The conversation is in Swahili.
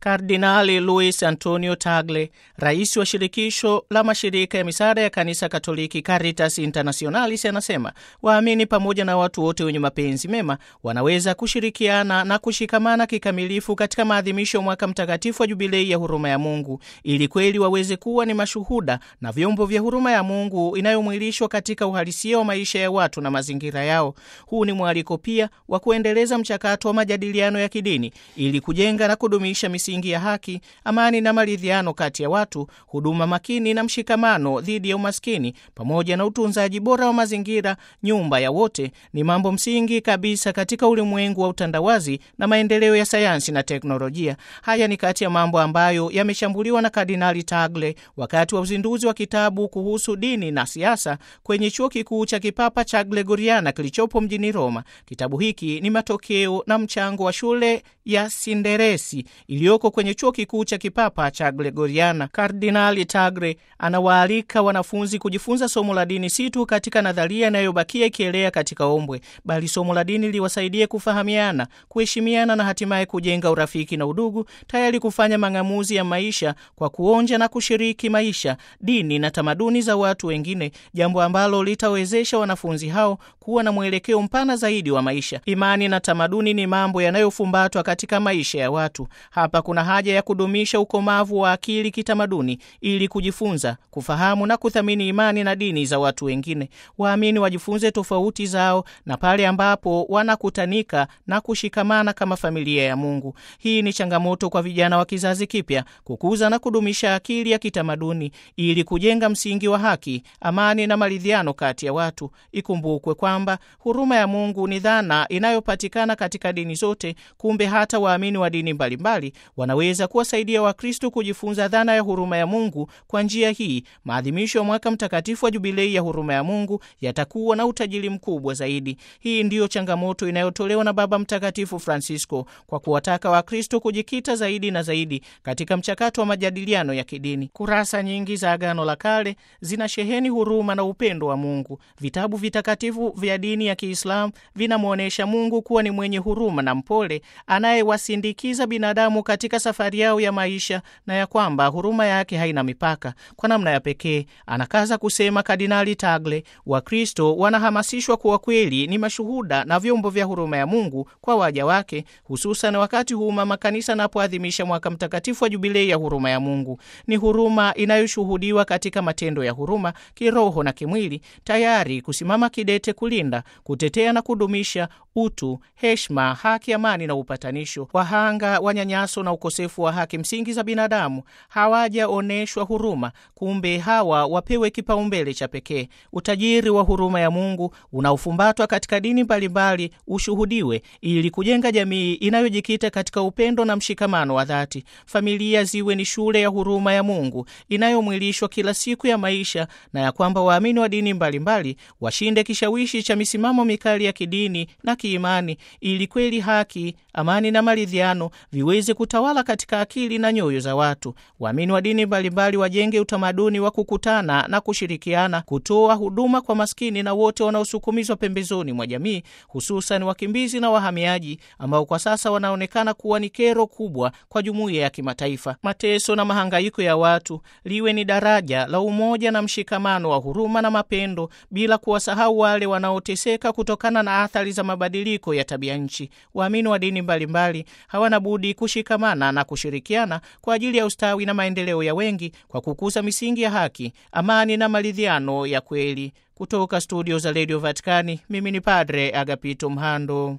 Kardinali Luis Antonio Tagle, rais wa shirikisho la mashirika ya misaada ya kanisa Katoliki Caritas Internationalis, anasema waamini pamoja na watu wote wenye mapenzi mema wanaweza kushirikiana na kushikamana kikamilifu katika maadhimisho ya mwaka mtakatifu wa jubilei ya huruma ya Mungu ili kweli waweze kuwa ni mashuhuda na vyombo vya huruma ya Mungu inayomwilishwa katika uhalisia wa maisha ya watu na mazingira yao. Huu ni mwaliko pia wa kuendeleza mchakato wa majadiliano ya kidini ili kujenga na kudumisha misingi ya haki, amani na maridhiano kati ya watu, huduma makini na mshikamano dhidi ya umaskini, pamoja na utunzaji bora wa mazingira, nyumba ya wote, ni mambo msingi kabisa katika ulimwengu wa utandawazi na maendeleo ya sayansi na teknolojia. Haya ni kati ya mambo ambayo yameshambuliwa na Kardinali Tagle wakati wa uzinduzi wa kitabu kuhusu dini na siasa kwenye chuo kikuu cha kipapa cha Gregoriana kilichopo mjini Roma. Kitabu hiki ni matokeo na mchango wa shule ya Sinderesi iliyoko kwenye chuo kikuu cha kipapa cha Gregoriana. Kardinali Tagre anawaalika wanafunzi kujifunza somo la dini si tu katika nadharia inayobakia ikielea katika ombwe, bali somo la dini liwasaidie kufahamiana, kuheshimiana na hatimaye kujenga urafiki na udugu, tayari kufanya mang'amuzi ya maisha kwa kuonja na kushiriki maisha, dini na tamaduni za watu wengine, jambo ambalo litawezesha wanafunzi hao kuwa na mwelekeo mpana zaidi wa maisha. Imani na tamaduni ni mambo yanayofumbatwa katika maisha ya watu. Hapa kuna haja ya kudumisha ukomavu wa akili kitamaduni ili kujifunza, kufahamu na kuthamini imani na dini za watu wengine. Waamini wajifunze tofauti zao na pale ambapo wanakutanika na kushikamana kama familia ya Mungu. Hii ni changamoto kwa vijana wa kizazi kipya kukuza na kudumisha akili ya kitamaduni ili kujenga msingi wa haki, amani na maridhiano kati ya watu. Ikumbukwe kwamba huruma ya Mungu ni dhana inayopatikana katika dini zote. Kumbe hata waamini wa dini mbalimbali wanaweza kuwasaidia Wakristo kujifunza dhana ya huruma ya Mungu. Kwa njia hii, maadhimisho ya mwaka mtakatifu wa jubilei ya huruma ya Mungu yatakuwa na utajiri mkubwa zaidi. Hii ndiyo changamoto inayotolewa na Baba Mtakatifu Francisco kwa kuwataka Wakristo kujikita zaidi na zaidi katika mchakato wa majadiliano ya kidini. Kurasa nyingi za Agano la Kale zinasheheni huruma na upendo wa Mungu. Vitabu vitakatifu vya dini ya Kiislamu vinamwonyesha Mungu kuwa ni mwenye huruma na mpole anayewasindikiza binadamu katika safari yao ya maisha na ya kwamba huruma yake haina mipaka. Kwa namna ya pekee, anakaza kusema Kardinali Tagle, Wakristo wanahamasishwa kuwa kweli ni mashuhuda na vyombo vya huruma ya Mungu kwa waja wake, hususan wakati huu mama kanisa anapoadhimisha mwaka mtakatifu wa jubilei ya huruma ya Mungu. Ni huruma inayoshuhudiwa katika matendo ya huruma kiroho na kimwili, tayari kusimama kidete kulinda, kutetea na kudumisha utu, heshima, haki, amani na upatanisho. Wahanga wa nyanyaso na ukosefu wa haki msingi za binadamu hawajaonyeshwa huruma, kumbe hawa wapewe kipaumbele cha pekee. Utajiri wa huruma ya Mungu unaofumbatwa katika dini mbalimbali ushuhudiwe, ili kujenga jamii inayojikita katika upendo na mshikamano wa dhati. Familia ziwe ni shule ya huruma ya Mungu inayomwilishwa kila siku ya maisha, na ya kwamba waamini wa dini mbalimbali washinde kishawishi cha misimamo mikali ya kidini na kiimani, ili kweli haki, amani na maridhiano viweze kutawala katika akili na nyoyo za watu. Waamini wa dini mbalimbali wajenge utamaduni wa kukutana na kushirikiana, kutoa huduma kwa maskini na wote wanaosukumizwa pembezoni mwa jamii, hususan wakimbizi na wahamiaji ambao kwa sasa wanaonekana kuwa ni kero kubwa kwa jumuiya ya kimataifa. Mateso na mahangaiko ya watu liwe ni daraja la umoja na mshikamano wa huruma na mapendo, bila kuwasahau wale wanaoteseka kutokana na athari za mabadiliko ya tabia nchi. Waamini wa dini mbalimbali hawana budi kushikamana na kushirikiana kwa ajili ya ustawi na maendeleo ya wengi kwa kukuza misingi ya haki, amani na maridhiano ya kweli. Kutoka studio za redio Vatikani, mimi ni Padre Agapito Mhando.